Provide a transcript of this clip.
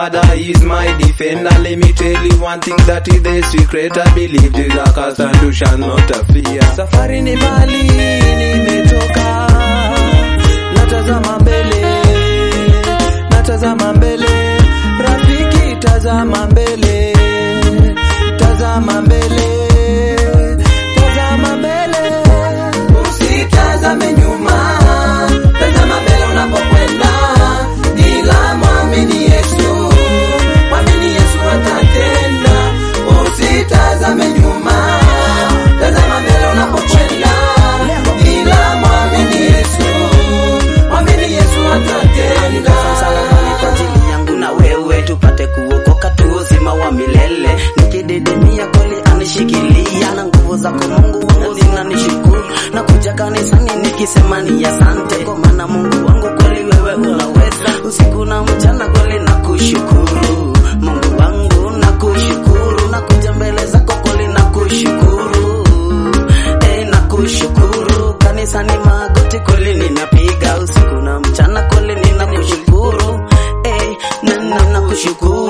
Father is my defender. Let me tell you one thing that is the secret. I believe Jesus Christ and you shall not fear. Safari ni mbali, nimetoka natazama mbele, natazama mbele, rafiki, tazama mbele, tazama mbele, tazama mbele, usitazame nyuma, tazama mbele unapokwenda, ila mwamini Yesu, mwamini Yesu atatenda, usitazame nyuma, tazama mbele unapokwenda, ila mwamini Yesu, mwamini Yesu atatenda. msalabani kwa ajili yangu na wewe tupate kuokoka tu uzima wa milele nikididimia kweli anishikilia na nguvu zako mungu wangu zinanishukuru na kuja kanisani nikisema ni asante kwa maana mungu wangu kweli wewe unaweza usiku na mchana kweli na kushukuru mungu wangu na kushukuru na kuja mbele zako kweli na kushukuru eh, na kushukuru kanisani magoti kweli ninapiga usiku na mchana kweli ninakushukuru eh, na, na, na kushukuru